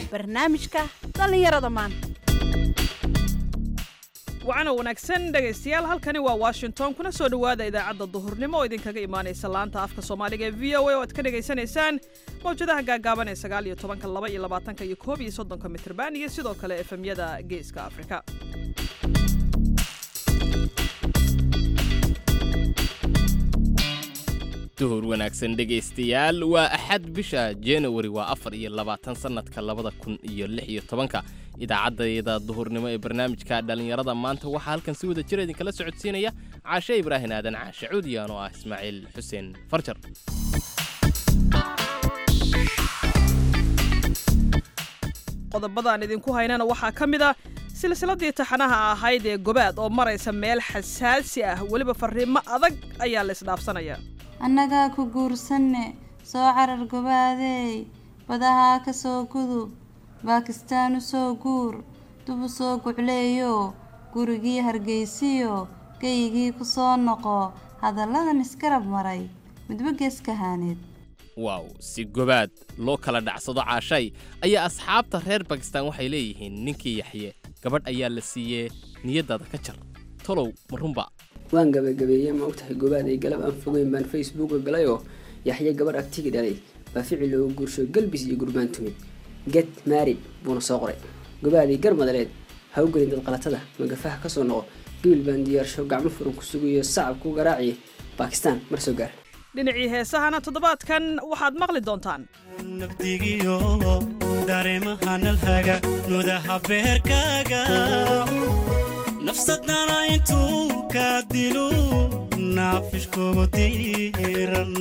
barnaamijka dhallinyarada maanta wacana wanaagsan dhegaystayaal halkani waa washington kuna soo dhowaada idaacadda duhurnimo oo idinkaga imaanaysa laanta afka soomaaliga ee v o a oo aad ka dhegaysanaysaan mawjadaha gaagaaban ee sagaal iyo tobanka laba iyo labaatanka iyo koob iyo soddonka mitrban iyo sidoo kale efemyada geeska afrika duhur wanaagsan dhegaystayaal waa axad bisha januari waa afar iyo labaatan sannadka labada kun iyo lix iyo tobanka idaacaddayada duhurnimo ee barnaamijka dhallinyarada maanta waxaa halkan si wada jira idinkala socodsiinaya caashe ibraahin aadan caashe cuudiyaan oo ah ismaaciil xuseen farjar qodobadaan idinku haynana waxaa ka mid a silsiladii taxanaha ahayd ee gobaad oo maraysa meel xasaasi ah weliba farriimo adag ayaa la isdhaafsanaya annagaa ku guursanne soo carar gobaadeey badahaa ka soo gudub baakistaan u soo guur dub u soo gucleeyo gurigii hargeysiyo geyigii ku soo noqo hadalladan iskarab maray midba geeskahaaneed waaw si gobaad loo kala dhacsado caashay ayaa asxaabta reer bakistaan waxay leeyihiin ninkii yaxye gabadh ayaa la siiyee niyaddaada ka jar tolow ma runba waan gabagabeeyey ma ogtahay gobaad ay galab aan fogeyn baan facebooka galayoo yaxye gabadh agtigi dhalay baa ficil looga guursho galbis iyo gurbaan tumid get maarid buuna soo qoray gobaadii garmadaleed ha u gelin dad qalatada magafaha ka soo noqo gibil baan diyaarsho gacmo furan ku sugayo sacab ku garaaciya baakistaan mar soo gaar dhinacii heesahana toddobaadkan waxaad maqli doontaan nabdigiyo dareemaha nalhaga nudaha beerkaaga nafsadana intuu ka dilu naafishkugu diiran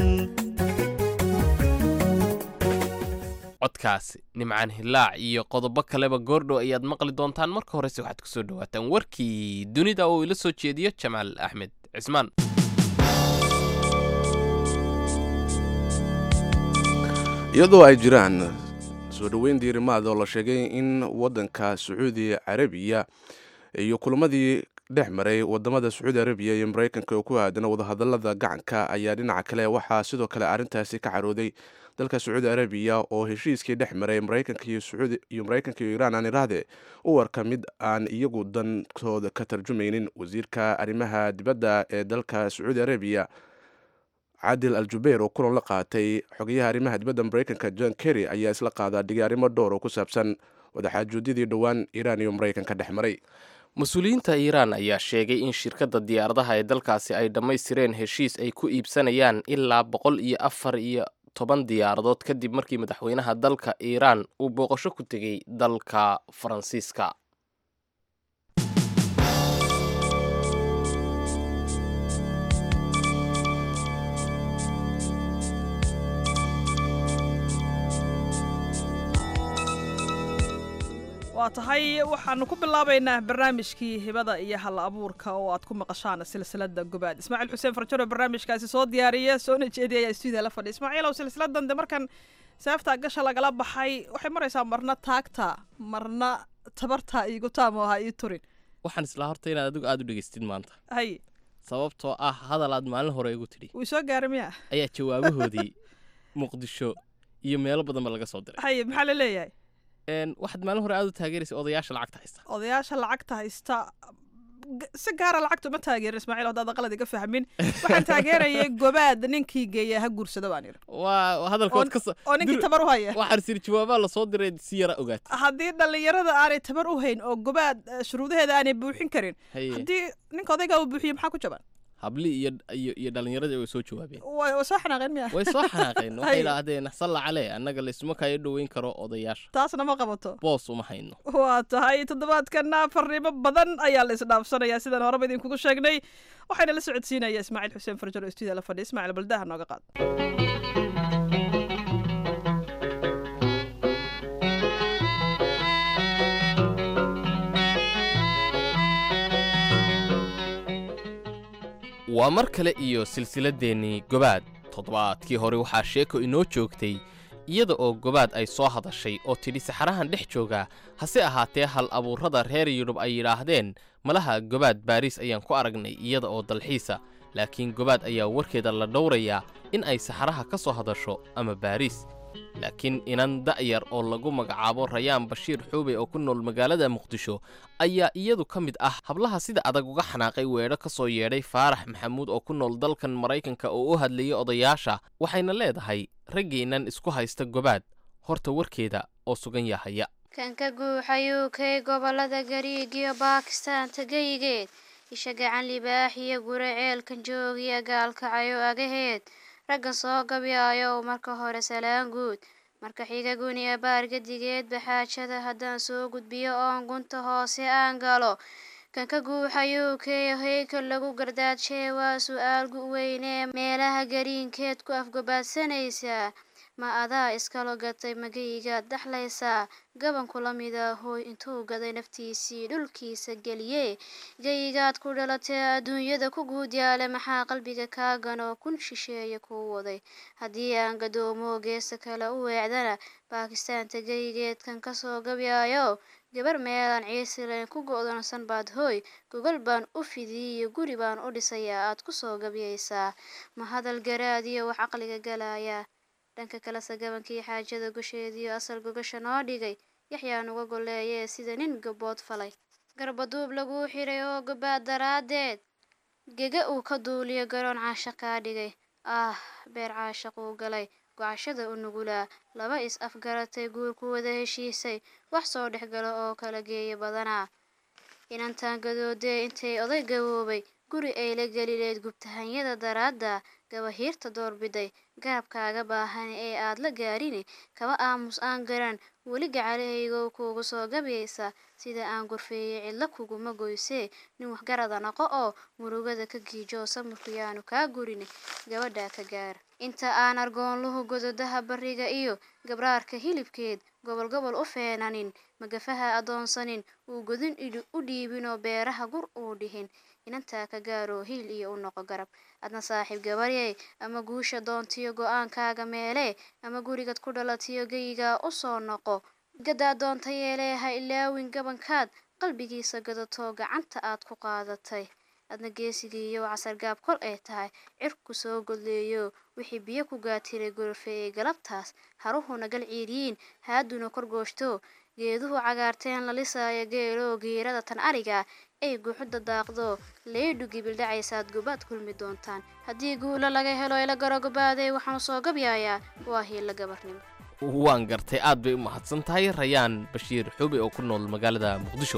codkaasi nimcaan hilaac iyo qodobo kaleba goordhow ayaad maqli doontaan marka horese waxaad ku soo dhowaataan warkii dunida oo ila soo jeediyo jamaal axmed cismaan iyadoo ay jiraan soo dhoweyn diirimaad oo la sheegay in waddanka sacuudi carabiya iyo kulamadii dhex maray wadamada sacuudi arabiya iyo maraykanka oo ku aadan wadahadalada gacanka ayaa dhinaca kale waxaa sidoo kale arrintaasi ka carooday dalka sacuudi arabiya oo heshiiskii dhex maray maraykanka iyo maraykanka iyo iiraan aan iraahde u warka mid aan iyagu dankooda ka tarjumaynin wasiirka arrimaha dibadda ee dalka sacuudi arabiya cadil al jubeir oo kulan la qaatay xogayaha arrimaha dibadda maraykanka john kerry ayaa isla qaadaa dhigay arrimo dhowr oo ku saabsan wadaxaajuudyadii dhowaan iiraan iyo maraykanka dhex maray mas-uuliyiinta iiraan ayaa sheegay in shirkadda diyaaradaha ee dalkaasi ay dhammaystireen heshiis ay ku iibsanayaan ilaa boqol iyo afar iyo toban diyaaradood kadib markii madaxweynaha dalka iiraan uu booqasho ku tegey dalka faransiiska waa tahay waxaanu ku bilaabaynaa barnaamijkii hibada iyo hal abuurka oo aad ku maqashaan silsilada gobaad ismaaciil xuseen farjaro barnaamijkaasi soo diyaariya soona jeediya ayaa stuudiya la fadhiya ismaaciilow silsiladan de markan seefta gasha lagala baxay waxay maraysaa marna taagta marna tabarta iigu taamo ahaa ii turin waxaan islaa horta inaad adigu aada u dhegaystid maanta hay sababtoo ah hadal aad maalin hore igu tidhi wuu soo gaaray miya ayaa jawaabahoodii muqdisho iyo meelo badanba laga soo diray hay maxaa la leeyahay waxaad maalin hore aada u taageeraysa odayaasha lacagta haysta odayaasha lacagta haysta si gaara lacagta uma taageerin ismaaciil haddaad qalad iga fahmin waxaan taageerayay gobaad ninkii geeya ha guursada baan yidhi waa hadalkood ka oo ninkii tabar u haya waxaan siri jawaabaha lasoo diray si yara ogaat haddii dhallinyarada aanay tabar u hayn oo gobaad shuruudaheeda aanay buuxin karin haddii ninka odaygaa uu buuxiyo maxaa ku jaban habli iyo iyo iyo dhallinyaradii way soo jawaabeen way soo xanaaqeen miya way soo xanaaqeen waxay idhaahdeen salla calee annaga laysuma kaayo dhoweyn karo odayaasha taasna ma qabato boos uma hayno waa tahay toddobaadkana farriimo badan ayaa la isdhaafsanayaa sidaan horeba idinkugu sheegnay waxayna la socodsiinaya ismaaciil xuseen farjaro stuudiya la fadhiya ismaaciil baldaha nooga qaad waa mar kale iyo silsiladeennii gobaad toddobaadkii hore waxaa sheeko inoo joogtay iyada oo gobaad ay soo hadashay oo tidhi saxarahan dhex jooga hase ahaatee hal abuurrada reer yurub ay yidhaahdeen malaha gobaad baariis ayaan ku aragnay iyada oo dalxiisa laakiin gobaad ayaa warkeeda la dhowrayaa in ay saxaraha ka soo hadasho ama baariis laakiin inan da'yar oo lagu magacaabo rayaan bashiir xuubey oo ku nool magaalada muqdisho ayaa iyadu ka mid ah hablaha sida adag uga xanaaqay weedho ka soo yeedhay faarax maxamuud oo ku nool dalkan maraykanka oo u hadlayay odayaasha waxayna leedahay raggeennan isku haysta gobaad horta warkeeda oo sugan yahaya kan ka guuxayuu kay gobolada gariig iyo baakistaan tagayigeed isha gacan libaax iyo gure ceelkan joogiya gaalkacayo agaheed raggan soo gabyaayo marka hore salaan guud marka xiga guniya baargadigeed baxaajada haddaan soo gudbiyo oon gunta hoose aan galo kan ka guuxayuu kay hayka lagu gardaajee waa su-aal gu-weynee meelaha gariinkeed ku afgobaadsanaysaa ma adaa iskalo gatay magaygaad dhaxlaysaa gabanku la mida hooy intuu gaday naftiisii dhulkiisa geliyee gayigaad ku dhalatee adduunyada ku guud yaale maxaa qalbiga kaa ganoo kun shisheeye kuu waday haddii aan gadoomo geesa kale u weecdana baakistaanta gayigeedkan kasoo gabyaayo gabar meelaan ciisilayn ku go'doonsan baad hooy gogol baan u fidiyiyo guri baan u dhisayaa aad kusoo gabyaysaa ma hadal garaadiyo wax caqliga galaya dhanka kalese gabankii xaajada gosheediyo asal gogasha noo dhigay yaxyaa nuga golleeyee sida nin gabood falay garbaduub laguu xiray oo gabaad daraaddeed gega uu ka duuliyo garoon caasha kaa dhigay ah beer caashaquu galay gocashada u nugulaa laba is afgaratay guur ku wada heshiisay wax soo dhex galo oo kala geeya badanaa inantaan gadoodee intay oday gaboobay guri ay la gelileed gubtahanyada daraadda gabahiirta doorbiday garabkaaga baahan ee aad la gaarine kaba aamus aan garan weli gacalahaygow kuugu soo gabyaysa sida aan gurfeeyey cidlo kuguma goysee nin waxgarada noqo oo murugada ka giijoo samirku yaanu kaa gurine gabadhaa ka gaar inta aan argoonluhu gododaha bariga iyo gabraarka hilibkeed gobol gobol u feenanin magafaha adoonsanin uu godin u dhiibinoo beeraha gur uu dhihin inantaa ka gaaroo hiil iyo u noqo garab adna saaxiib gabaryey ama guusha doontiyo go-aankaaga meelee ama gurigad ku dhalatiyo geyigaa u soo noqo gadaa doonta yeelee ha ilaawin gabankaad qalbigiisa gadatoo gacanta aad ku qaadatay adna geesigiiyo casargaab kol ay tahay cirku soo godleeyo wixii biyo ku gaatiray gorofeeyey galabtaas haruhuna gal ciiriyiin haaduna korgooshto geeduhu cagaarteen la lisaayo geeloo giirada tan ariga ay guuxuda daaqdo leydhu gibildhacaysaad gobaad kulmi doontaan haddii guula laga helo ila garo gobaaday waxaanu soo gabyaayaa waa hiilla gabarnimo waan gartay aad bay u mahadsan tahay rayaan bashiir xubi oo ku nool magaalada muqdisho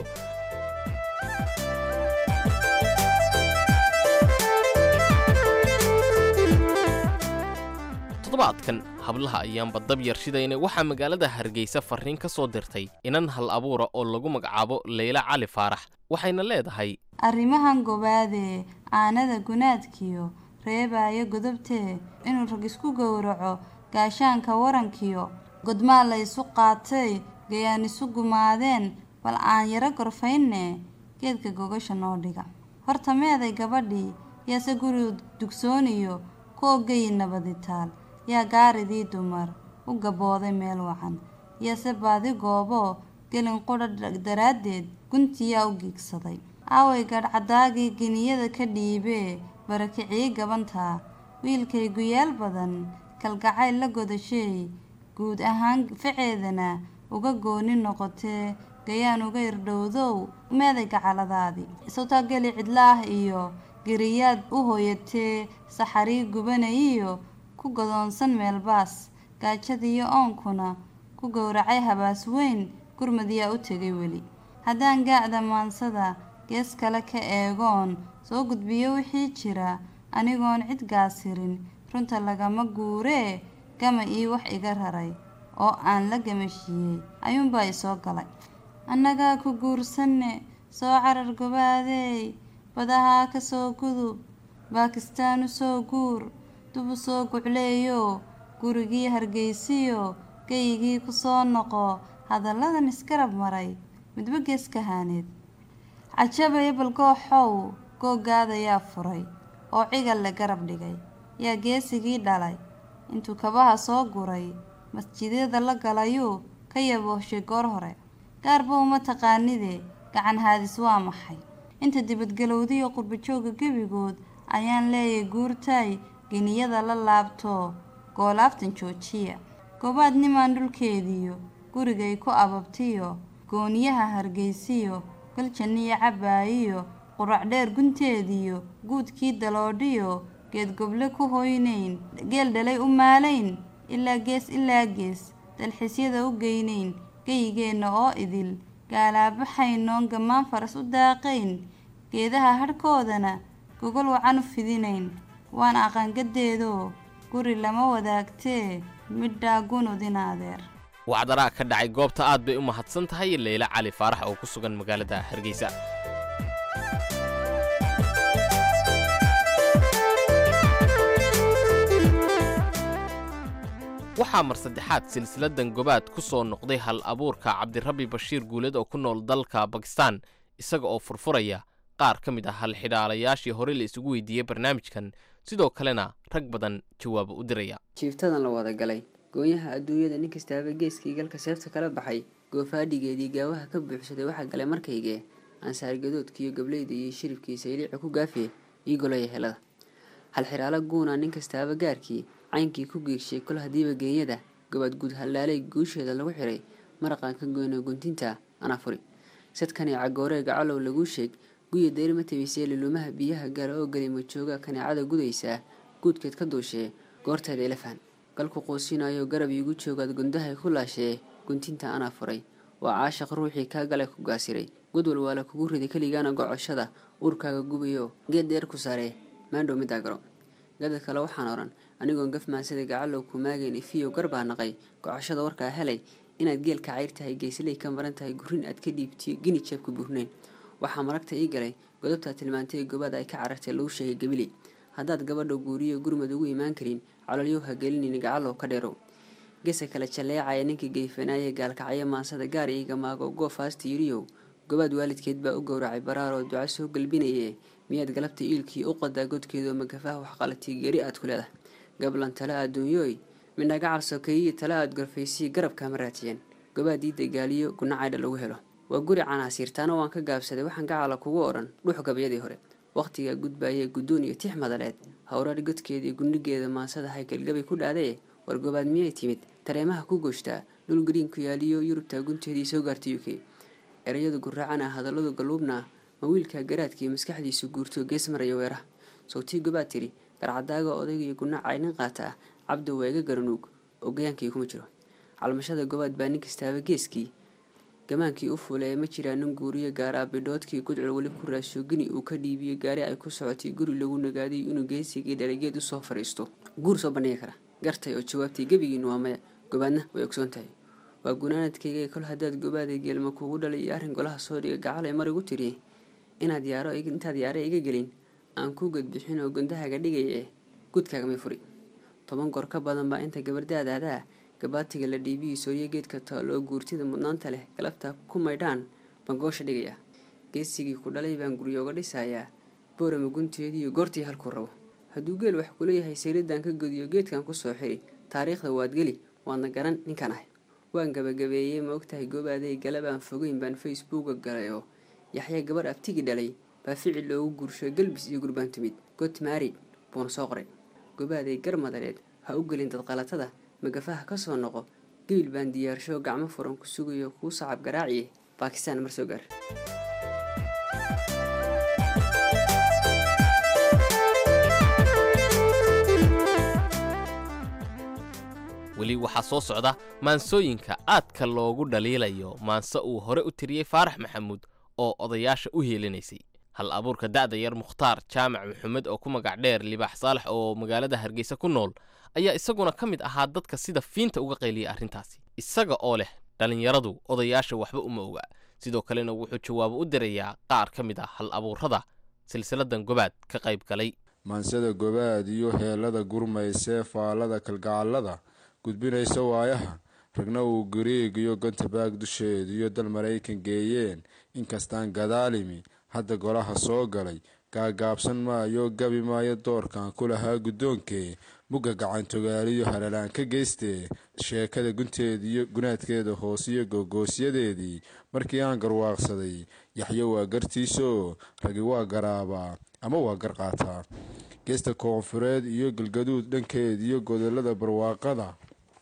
toddobaadkan hablaha ayaanba dab yarshidayna waxaa magaalada hargeysa farriin ka soo dirtay inan hal abuura oo lagu magacaabo leyla cali faarax waxayna leedahay arrimahan gobaadee aanada gunaadkiyo reebaayo godobtee inuu rag isku gowraco gaashaanka warankiyo godmaa la isu qaatay gayaan isu gumaadeen bal aan yaro gorfaynne geedka gogasha noo dhiga horta meeday gabadhii yaase guri dugsooniyo kuo geyi nabaditaal yaa gaaridii dumar u gabooday meel wacan yase baadi gooboo gelin qudha daraaddeed guntiyaa u giigsaday aaway gadhcadaagii geniyada ka dhiibee barakicii gabantaa wiilkay guyaal badan kalgacayl la godasheey guud ahaan faceedana uga gooni noqotee gayaan uga irdhowdow meeday gacaladaadii isawtaa geli cidlaah iyo geriyaad u hooyatee saxarii gubanayiyo ku godoonsan meelbaas gaajadiiyo oonkuna ku gowracay habaas weyn gurmadiyaa u tegay weli haddaan gaacda maansada gees kale ka eegoon soo gudbiyo wixii jira anigoon cid gaasirin runta lagama guuree gama ii wax iga raray oo aan la gamashiiyey ayuunbaa isoo galay annagaa ku guursanne soo carar gobaadeey badahaa ka soo gudub baakistaan u soo guur dub u soo gucleeyo gurigii hargeysiyo geyigii ku soo noqo hadalladan isgarab maray midba gees kahaaneed cajabaya balgooxow googaadayaa furay oo cigal le garab dhigay yaa geesigii dhalay intuu kabaha soo guray masjidyada la galayuu ka yabooshay goor hore gaarba uma taqaanide gacan haadis waa maxay inta dibadgelowdiyo qurbajooga gebigood ayaan leeyay guurtaay geniyada la laabto goolaaftan joojiya gobaad nimaan dhulkeediyo gurigay ku ababtiyo gooniyaha hargeysiyo galjaniyo cabaayiyo qurac dheer gunteediyo guudkii daloodhiyo geed goble ku hoynayn geel dhalay u maalayn ilaa gees ilaa gees dalxiisyada u geynayn geyigeenna oo idil gaalaabaxaynoon gammaan faras u daaqayn geedaha hadhkoodana gogol wacan u fidinayn waan aqangadeedoo guri lama wadaagtee midhaa gunudin adeer wacdaraa ka dhacay goobta aad bay u mahadsan tahay leyla cali faarax oo ku sugan magaalada hargeysa waxaa mar saddexaad silsiladan gobaad ku soo noqday hal abuurka cabdirabbi bashiir guuled oo ku nool dalka bakistan isaga oo furfuraya qaar ka mid ah halxidhaalayaashii hore la isugu weydiiyey barnaamijkan sidoo kalena rag badan jawaabo u diraya jiiftadan la wada galay goonyaha adduunyada nin kastaaba geeskii galka seefta kala baxay goofaadhigeedii gaawaha ka buuxsaday waxaa galay markaygee ansaargadoodkiiyo gableyda iyo shiribkii sayliica ku gaafiye io golaya helada halxiraalo guuna nin kastaaba gaarkii caynkii ku geegshay kol hadiiba geenyada gobaad guud hallaalay guusheeda lagu xiray maraqaan ka goyno guntinta anaa furi sadkanii cagooree gacalow laguu sheeg guya dayri ma tabisee liluumaha biyaha gaara oo gelay majooga kaneecada gudaysaa guudkeed ka duushee goorteeda ilafaan galku quusinayo garab iigu joogaad gundahay ku laashee guntinta anaa furay waa caashaq ruuxii kaa galay ku gaasiray gudwal waa la kugu riday keligaana gocoshada uurkaaga gubayo geed dheer ku saaree maandhow middaa garo gada kale waxaan odhan anigoon gafmaansada gacalow ku maagayn ifiyow garbaa naqay gocoshada warkaa helay inaad geelka cayr tahay geysaley ka maran tahay gurin aad ka dhiibtiyo gini jeebka buurnayn waxaa maragta ii galay godobtaa tilmaantay gobaad ay ka carartay lagu sheegay gabiley haddaad gabadha guuriyo gurmad ugu imaan karin calolyow ha gelinin gacalow ka dheerow gesa kale jalleecaya ninkii geyfanaaye gaalkacyo maansada gaar iiga maago goofaasta yiriyow gobaad waalidkeed baa u gowracay baraaroo duca soo galbinaye miyaad galabta iilkii u qadaa godkeedoo magafaha waxqalatii geri aad ku leedahay gablan tale adduunyooy midna gacal sokeeyiyo tale aad gorfaysiyi garabkaama raatiyeen gobaad ii dagaaliyo gunacaydha lagu helo waa guri canaasiirtaana waan ka gaabsaday waxaan gacala kugu odhan dhux gabyadii hore wakhtigaa gudbaayee guddoon iyo tix madaleed howrar godkeedii gundhigeeda maansada haykalgabay ku dhaadaye war gobaad miyay timid tareemaha ku gooshtaa dhul gariin ku yaaliyo yurubtaa gunteedii soo gaartay u k erayadu guraacana hadalladu galluubna ma wiilkaa garaadkii maskaxdiisu guurto gees maraya weeraha sawtii gobaad tidhi garcadaaga odaygiyo gunacay nin qaata ah cabdi waa iga garanuug oo gayaankii kuma jiro calmashada gobaad baa nin kastaaba geeskii gamaankii u fulee ma jiraa nin guuriyo gaaraa bidhoodkii gudcul weli ku raasho gini uu ka dhiibiyo gaari ay ku socotay guri lagu nagaaday inuu geesigii dhaligeed usoo fadhiisto guur soo bandhigi kara gartay oo jawaabtay gebigiinu waa maya gobaadna way ogsoon tahay waa gunaanadkayga kol haddaad gobaaday geelma kugu dhalay iyo arrin golaha soo dhiga gacalay mar igu tiri inaad yaaro intaad yaare iga gelin aan ku gadbixin oo gundahaga dhigaya eh gudkaagamay furi toban goor ka badan baa inta gabardaadaadaa gabaatiga la dhiibiyi sooyo geedka taaloo guurtida mudnaanta leh galabta ku maydhaan baan goosha dhigaya geesigii ku dhalay baan guryooga dhisayaa boorama gunteediiyo goortii halkuu rabo hadduu geel wax kuleeyahay sayridaan ka godiyo geedkan kusoo xiri taariikhda waad geli waadna garan ninkan ahay waan gabagabeeyey ma ogtahay goobaaday galabaan fogeyn baan facebooka galay oo yaxya gabar abtigi dhalay baa ficil loogu guursho galbis iyo gurbaan timid got maarid buuna soo qoray gobaaday gar madareed ha u gelin dadqalatada magafaha ka soo noqo gebil baan diyaarsho gacmo furan ku sugayo kuu sacab garaaciye baakistaan mar soo gaar weli waxaa soo socda maansooyinka aadka loogu dhaliilayo maanse uu hore u tiriyey faarax maxamuud oo odayaasha u heelinaysay hal abuurka da'da yar mukhtaar jaamac maxamed oo ku magac dheer libaax saalax oo magaalada hargeysa ku nool ayaa isaguna ka mid ahaa dadka sida fiinta uga qayliyay arrintaasi isaga oo leh dhallinyaradu odayaasha waxba uma oga sidoo kalena wuxuu jawaabo u dirayaa qaar ka mid ah hal abuurrada silsiladan gobaad ka qayb galay maansada gobaad iyo heellada gurmaysee faallada kalgacallada gudbinaysa waayaha ragna uu gariig iyo gantabaag dusheed iyo dal maraykan geeyeen inkastaan gadaalimi hadda golaha soo galay gaagaabsan maayo gabi maayo doorkan ku lahaa guddoonkee mugga gacantogaaliyo halalaan ka geystee sheekada gunteediiyo gunaadkeeda hoosiyo gogoosyadeedii markii aan garwaaqsaday yaxyo waa gartiisoo ragi waa garaabaa ama waa gar qaataa geesta koonfureed iyo galgaduud dhankeed iyo godolada barwaaqada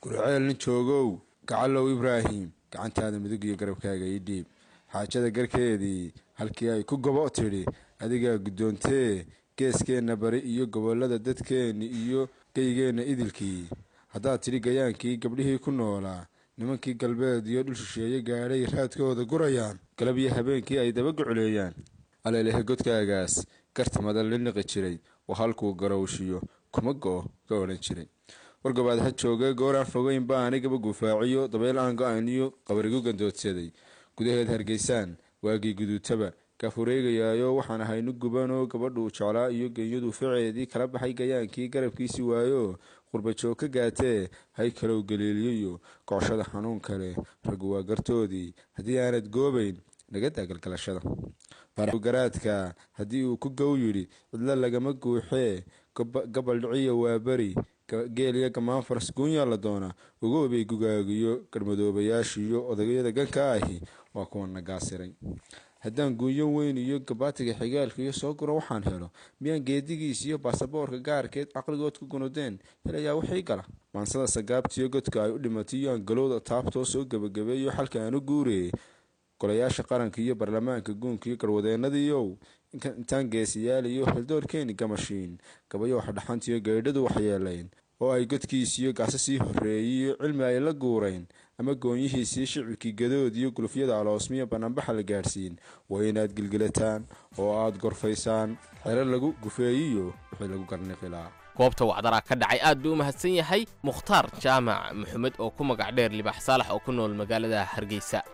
gurceel nin joogow gacalow ibraahim gacantaada midug iyo garabkaaga ii dhiib xaajada garkeedii halkii ay ku gobo tidhi adigaa guddoontee geeskeenna bari iyo gobollada dadkeenni iyo geygeenna idilkii haddaad tidhi gayaankii gabdhihii ku noolaa nimankii galbeed iyo dhul shisheeye gaadhay raadkooda gurayaan galab iyo habeenkii ay daba guculeeyaan aleelehe godkaagaas garta madal la niqi jiray oo halkuu garowshiyo kuma go-o ka odhan jiray wargobaad ha jooga gooraan fogeyn baa anigaba gufaaciyo dabeyl aan go-ayniyo qabarigu gandoodsaday gudaheed hargeysaan waagii guduutaba kaafureegayaayo waxaan ahaynu gubanoo gabadhuu jeclaa iyo genyadu ficeedii kala baxay gayaankii garabkiisi waayo qurbajoog ka gaatee hay kalow galiiliyiyo gocoshada xanuun kale raggu waa gartoodii haddii aanad goobayn nagadaa galgalashada garaadka haddii uu ku gow yidhi cidlo lagama guuxee gabal dhiciya waa beri geeliya gamaan faras guunyaa la doonaa ugoobay gugaagiyo garmadoobayaashiiyo odagayada ganka ahi waa kuwa nagaasiray haddaan guunyo weyn iyo gabaatiga xigaalka iyo soo guro waxaan helo miyaan geedigiis iyo baasaboorka gaarkeed caqligood ku gunudeen helayaa wixii gala maansada sagaabtiyo godka ay u dhimatay iyo aan galowda taabtoo soo gebagabeeyo xalka aan u guurayay golayaasha qaranka iyo baarlamaanka guunka iyo garwadeenadiiow intaan geesiyaal iyo xildoorkeeni gamashiin gabayo waxdhaxantiyo gaydhadu waxyeelayn oo ay godkiisiyo gacsasii horreeyiyo cilmi ay la guurayn ama goonyihiisii shicibkii gadood iyo gulufyada aloosmiya banaanbaxa la gaadhsiin waa inaad gilgilataan oo aad gorfaysaan xero lagu gufeeyiyo wixii lagu garniqilaa goobta wacdaraa ka dhacay aad buu u mahadsan yahay mukhtaar jaamac maxamed oo ku magac dheer libax saalax oo ku nool magaalada hargeysa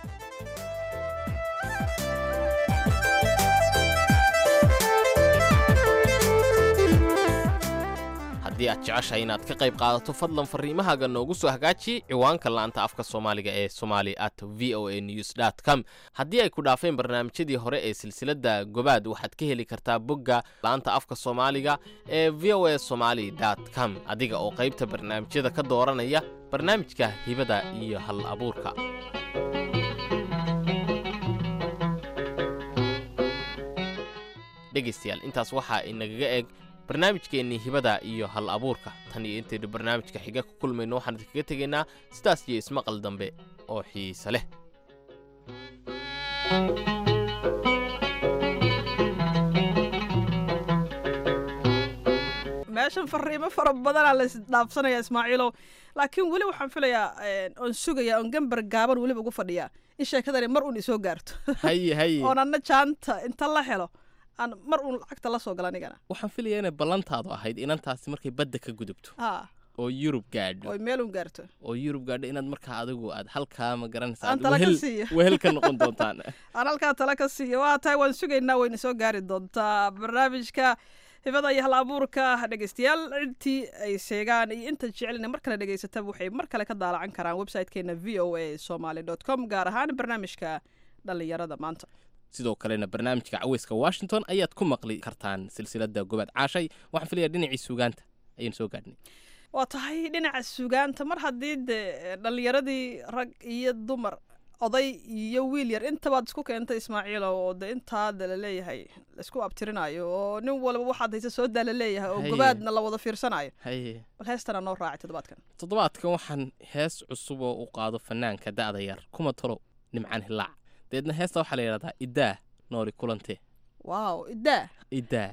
haddii aad jeceshahay inaad ka qayb qaadato fadlan farriimahaaga noogu soo hagaaji ciwaanka la'anta afka soomaaliga ee somali at v o a news dt com haddii ay ku dhaafeen barnaamijyadii hore ee silsiladda gobaad waxaad ka heli kartaa bogga la'anta afka soomaaliga ee v o a somali dt com adiga oo qaybta barnaamijyada ka dooranaya barnaamijka hibada iyo hal abuurka dhegaystayaal intaas waxaa inagaga eg barnaamijkeennii hibada iyo hal abuurka tan iyo intaynu barnaamijka xiga ku kulmayno waxaan idinkaga tegaynaa sidaas iyo ismaqal dambe oo xiise leh meeshan fariimo fara badanaa la isdhaafsanaya ismaaciilow laakiin weli waxaan filayaa oon sugayaa oon gambar gaaban weliba ugu fadhiyaa in sheekadani mar uun isoo gaarto haye haye oon anna jaanta inta la helo aan mar uun lacagta la soo gala anigana waxaan filayaa inay ballantaadu ahayd inantaasi markay badda ka gudubto haa oo yurub gaadho oy meel uun gaarto oo yurub gaadho inaad markaa adigu aad halkaa ma garanaysa Aan aad tala ka wehel- siiyo. wehel ka noqon doontaan aan halkaa tala ka siiyo waa tahay waan sugaynaa wayna soo gaari doontaa barnaamijka hibada iyo hal abuurka dhegeystayaal intii ay sheegaan iyo inta jecelina mar kale dhegeysataba waxay mar kale ka daalacan karaan website-keena v o a somaly dot com gaar ahaan barnaamijka dhallinyarada maanta sidoo kalena barnaamijka caweyska washington ayaad ku maqli kartaan silsilada gobaad caashay waxaan filayaa dhinacii suugaanta ayaynu soo gaadhnay waa tahay dhinaca sugaanta mar haddii dee dhallinyaradii rag iyo dumar oday iyo wiil yar intabaad isku keentay ismaaciilo oo de intaada laleeyahay laisku abtirinayo oo nin walba waxaad haysa soo daa laleeyahay oo Haye. gobaadna la wada fiirsanayo haye bal heestana noo raacay toddobaadkan toddobaadkan waxaan hees cusub oo u qaado fanaanka da'da yar kuma talo nimcaan hilaac deedna heesta waxaa la yidhahdaa idaa noori kulante waaw idaa idaa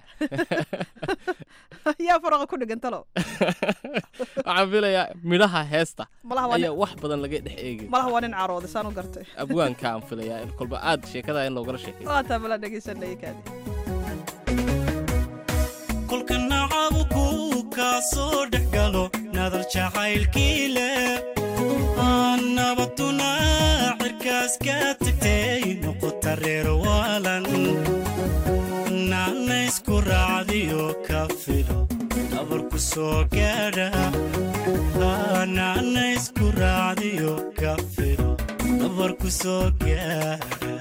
yaa faraqa ku dhigan talo waxaan filayaa midhaha heesta malaha waa nin- ayaa wax badan laga dhex eegi malaha waa nin carooday saan u gartay abwaanka aan filayaa in kolba aad sheekada in loogala sheekay waa taa bala dhegeysanaya kaadi kolka nacabuku kaa soo dhex galo nadar jacaylkii leh aan nabaduna cirkaas ka tagtay noqota reer waalan naana isku raacdiyo ka filo nabarku soo gaadha naana isku raacdiyo ka filo nabarku soo gaadha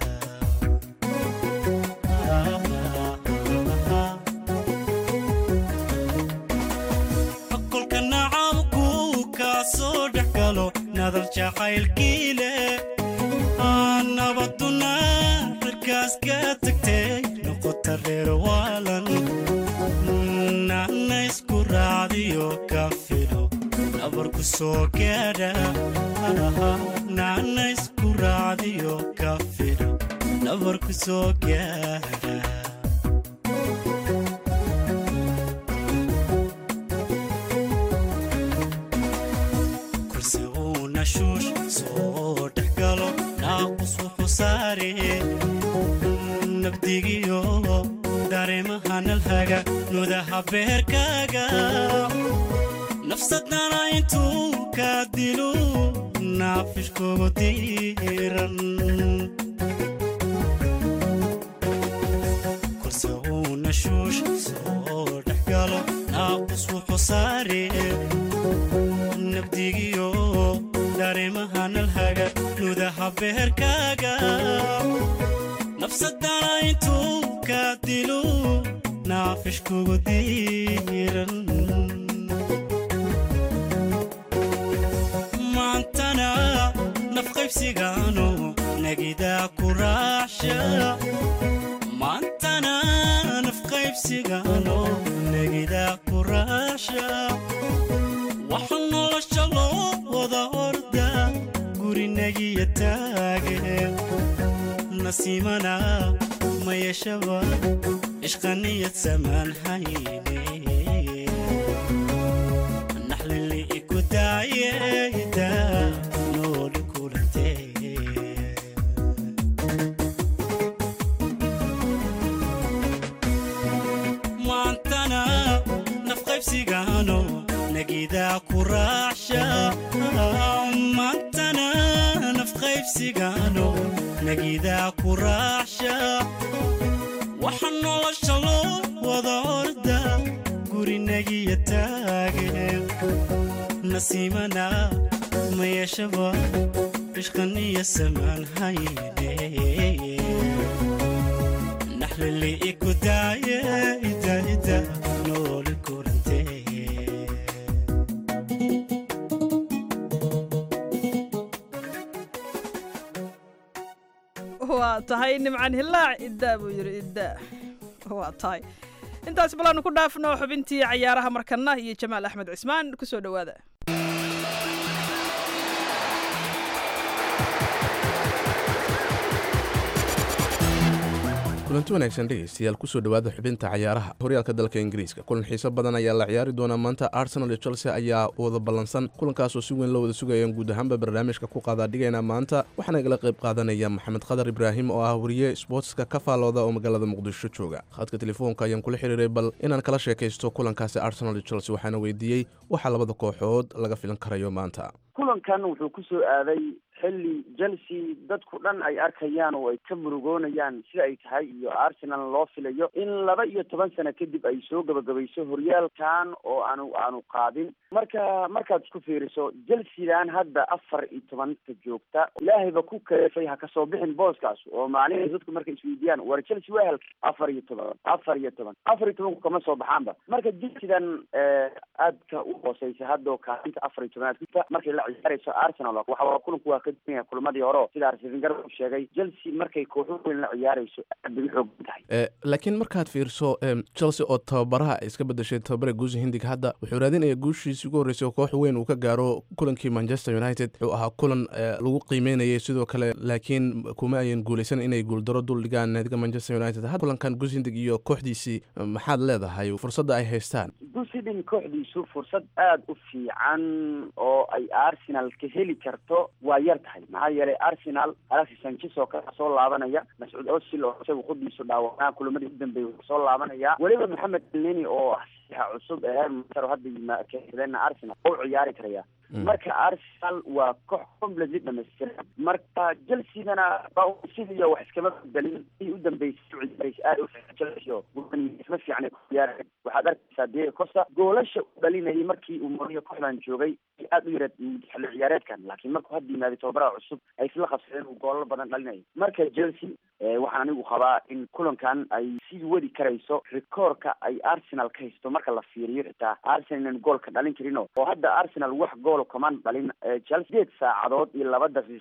kolka nacabku kaa soo dhex galo nadar jacaylkii leh aan nabaduna cirkaas ka tagtay noqota reer waalan naana isku raacdiyo ka filo nabarku ku soo gaadha naana isku raacdiyo ka fidha nabar ku soo gaadha kursi uu nashuush soo dhex galo naaqus wuxuu saare nabdigiyo dareemaha nalhaga nudaha beerkaaga nafsadana intuu ka dilo naafishkugu diiran kurse uu nashuush soo dhex galo naaqus wuxuu saare nabdigiyo dareemaha nalhaga nudaha beerkaaga nafsadana intuu ka dilo naafishkugu diiran maantana nafqaybsigaano nagidaa ku raacsha maantana nafqaybsigaano nagidaa ku raacsha waxa nolosha loo wada orda gurinagiya taage nasiimana ma yeeshaba ishqaniyad samaan hayne naxlili iku daayeda nooli kulantee maantana nafqaybsigaano nagidaa ku raacsha maantana nafqaybsigaano nagidaa ku raacsha waxa nolosha loo wada orda gurinagiya taage nasiimana ma yeeshaba ishqaniya samaan hayne naxlili iku daaye ida ida nooli kurantee waa tahay nimcan hilaac iddaa buu yidhi iddaa waa tahay intaas balaanu ku dhaafno xubintii cayaaraha markana iyo jamaal axmed cismaan kusoo dhowaada kulanti wanaagsan dhegaystayaal kusoo dhowaada xubinta cayaaraha horyaalka dalka ingiriiska kulan xiiso badan ayaa la ciyaari doonaa maanta arsenal iyo chelsea ayaa wada ballansan kulankaasoo si weyn loo wada sugayaan guud ahaanba barnaamijka ku qaadaadhigayna maanta waxaana igala qayb qaadanaya maxamed khadar ibraahim oo ah wariye sbootska ka faalooda oo magaalada muqdisho jooga khadka telefoonka ayaan kula xiriiray bal inaan kala sheekaysto kulankaasi arsenal iyo chelsea waxaana weydiiyey waxaa labada kooxood laga filan karayo maanta kulankan wuxuu ku soo aaday xilli chelsea dadku dhan ay arkayaan oo ay ka murugoonayaan sida ay tahay iyo arsenal loo filayo in laba iyo toban sano kadib ay soo gabagabayso horyaalkan oo aanu aanu qaadin marka markaad isku fiiriso chelseadan hadda afar iyo tobanka joogta ilaahayba ku kaleefay ha kasoo bixin booskaas oo macnihi dadku markay isweydiiyaan war chelsea waa halka afar iyo toban afar iyo toban afar iyo tobanku kama soo baxaanba marka chelseadan aadka u hooseysa hadda kaalinta afar iyo tobanaad kuta markay la ciyaarayso arsenal waxa kulanku waa ka duwan yahay kulamadii hore sida arsenal uu sheegay chelsea markay kooxo weyn la ciyaarayso aad bay u xoogan tahay laakiin markaad fiirso chelsea oo tababaraha ay iska bedeshay tababare guusi hindig hadda wuxuu raadinaya guushiisii ugu horreysay oo koox weyn uu ka gaaro kulankii manchester united wuxuu ahaa kulan lagu qiimeynayay sidoo kale laakiin kuma ayan guuleysan inay guuldaro dul dhigaan naadiga manchester united had kulankan guusi hindig iyo kooxdiisii maxaad leedahay fursadda ay haystaan guusi hindig kooxdiisu fursad aada u fiican oo ay arsenal ka heli karto waa yar tahay maxaa yeelay arsenal alexis sanchez oo kale soo laabanaya mascuud osil oo isagu khuddiisu dhaawanaa kulamadii u dambeeyay wuxuu soo laabanaya weliba maxamed elneni oo ah saxiixa cusub ee heer hadda yimaakeenna arsenal oo u ciyaari karaya marka arsenal waa koox completely dhamaystiran marka chelseagana sidiiyo wax iskama bedelin i u dambeysay u ciyaaraysa aada u fiican chelsea oo isma fiican ku ciyaaraya waxaad arkaysaa diego costa goolasha u dhalinayay markii uu moriyo kooxdan joogay aada u yareed xilli ciyaareedkan laakiin markuu hadda yimaaday tababaraha cusub ay isla qabsadeen uu goolal badan dhalinayo marka chelsea waxaan anigu qabaa in kulankan ay sii wadi karayso rikoorka ay arsenal ka haysto marka la fiiriyo xitaa arsenal inaan goolka dhalin karino oo hadda arsenal wax gool kamaan dhalin chelsea sideed saacadood iyo laba daqiiqo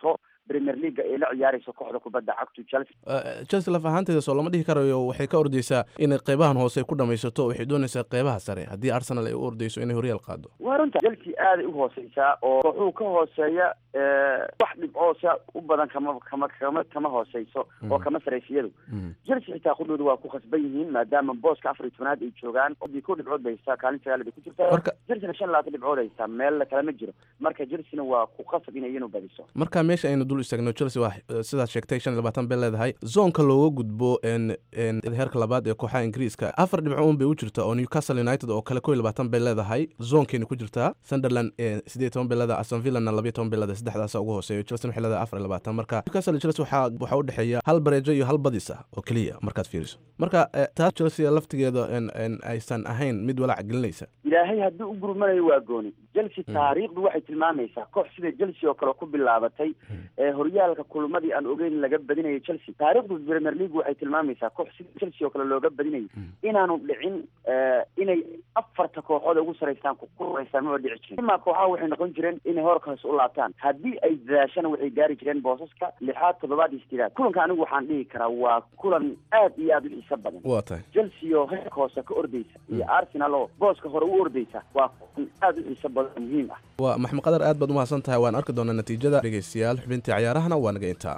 premier leaga ay la ciyaarayso kooxda kubadda cagtu chelsea Eh, chelsea laf ahaanteeda soo lama dhihi karayo waxay ka ordeysaa inay qeybahan hoose ay ku dhamaysato waxay doonaysaa qeybaha sare haddii arsenal ay u ordeyso inay horyaal qaado waa runta chelsea aaday u hooseysaa oo kooxuu ka hooseeya eh, wax dhibcoosa u badan kama kama kama kama hooseyso oo kama saraysa iyadu chelsea xitaa qudhooda waa ku khasban yihiin maadaama booska afar iyo tobanaad ay joogaan odii ko dhibcood bay haystaa kaalin sagaal bay ku jirtaa Marka- chelsea shan iyo labaatan dhibcood haystaa meel kale ma jiro marka chelsea waa ku khasab inay iyanu badiso marka meesha aynu dul istaagno chelsea waa eh, sidaad sheegtay shan iyo labaatan bay leedahay zoonka looga gudbo en en heerka labaad ee kooxaha ingiriiska afar dhibco un bay u jirtaa oo newcastle united oo kale kow iyo labaatan bay leedahay zoonkeena ku jirtaa sunderland eh, siddeed iyo toban bay leedahay aston villana labiyo toban bay leedahay saddexdaasa ugu hooseeyo chelsea waxay leedahay afar iyo labaatan marka newcastle iyo chelsea waxaa waxaa u dhexeeya hal bareejo iyo hal badis ah oo keliya markaad fiiriso marka eh, taas chelsea laftigeeda en en aysan ahayn mid walaac gelinaysa ilaahay haddii u gurmanayo waa gooni chelsea taariikhdu waxay tilmaamaysaa koox sida chelsea oo kale ku bilaabatay ee horyaalka kulmadii aan ogeyn laga badinayo chelsea taariikhdu premier league waxay tilmaamaysaa koox sida chelsea oo kale looga badinayo inaanu dhicin eh, inay afarta kooxood ugu saraystaan ku kuraysaan maba dhici jirin imaa kooxaha waxay noqon jireen inay hoorka hoose u laabtaan haddii ay dadaashana waxay gaari jireen boosaska lixaad toddobaad iyo sideedaad kulanka anigu waxaan dhihi karaa waa kulan aad iyo aad u xiiso badan waa tahay chelsea oo heerka hoose ka ordeysa iyo arsenal oo booska hore u ordeysa waa kulan aad u xiiso badan oo muhiim ah waa maxmed qadar aad baad u mahadsan tahay waan arki doonaa natiijada dhegeystayaal xubintii cayaarahana waa naga intaa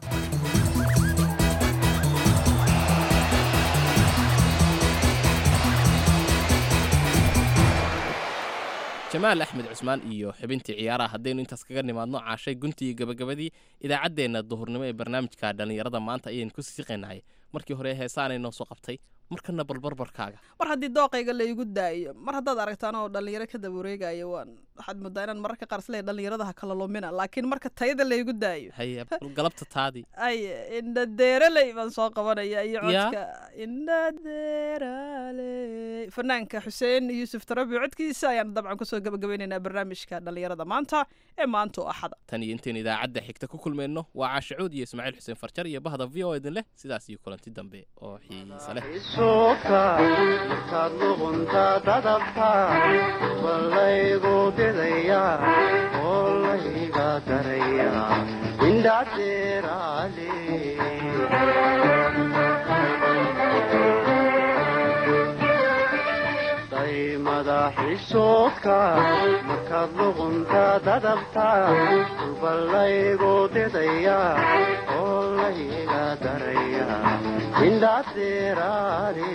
jamaal axmed cusmaan iyo xubintii ciyaaraha haddaynu intaas kaga nimaadno caashay guntii iyo gabagabadii idaacaddeenna duhurnimo ee barnaamijka dhallinyarada maanta ayaynu ku siisiqaynahay markii hore heesaanay noo soo qabtay markana balbarbarkaaga mar haddii dooqayga la igu daayo mar haddaad aragtaan oo dhallinyaro ka daba wareegayo waan waxaad moodaa inaan mararka qaar isleeyahay dhallinyarada ha kala lumina laakiin marka tayada la igu daayo haye bal galabta taadii ay indhadeeraley baan soo qabanaya iyo Yaa? codka indhadeeraley fanaanka xuseen yuusuf tarabi codkiisa ayaan dabcan kusoo gabagabaynaynaa barnaamijka dhallinyarada maanta ee maanta oo axada tan iyo intaynu idaacadda xigta ku kulmayno waa caashacuud iyo ismaaciil xuseen farjar iyo bahda v o idin leh sidaas iyo kulanti dambe oo xiisa leh suuka markaad luqunta dadabta walaygu didaya oo layga daraya indhadeeraale daymada xishoodka markaad luqunta dadabta walaygu didaya oo layga daraya indhadeeraale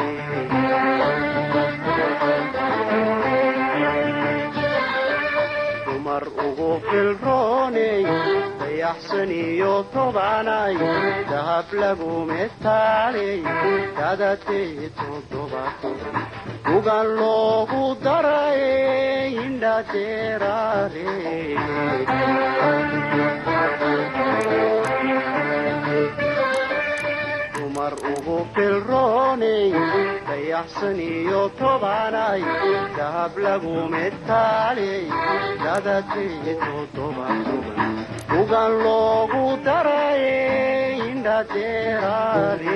dumar ugu filrooney dayaxsan iyo tobanay dahab lagu metaaley dadatee toddobato ugan loogu daray indhadeeraale dumar ugu filrooney dayaxsan iyo tobanay dahab lagu metaaley dadatee toddobaatoban ugan loogu daray indhadeeraale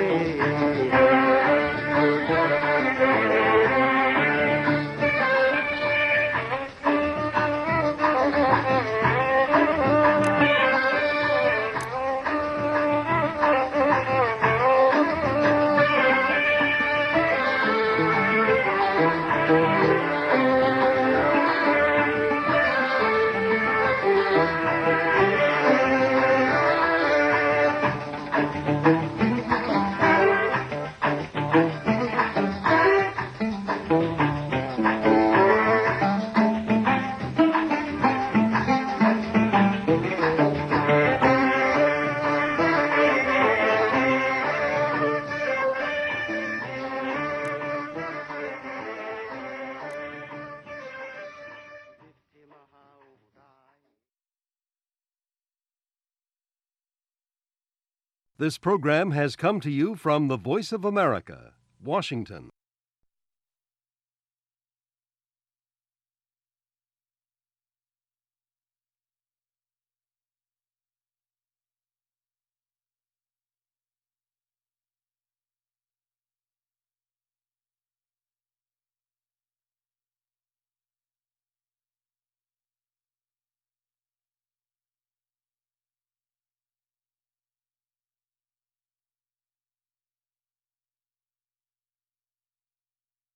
This program has come to you from the Voice of America, Washington.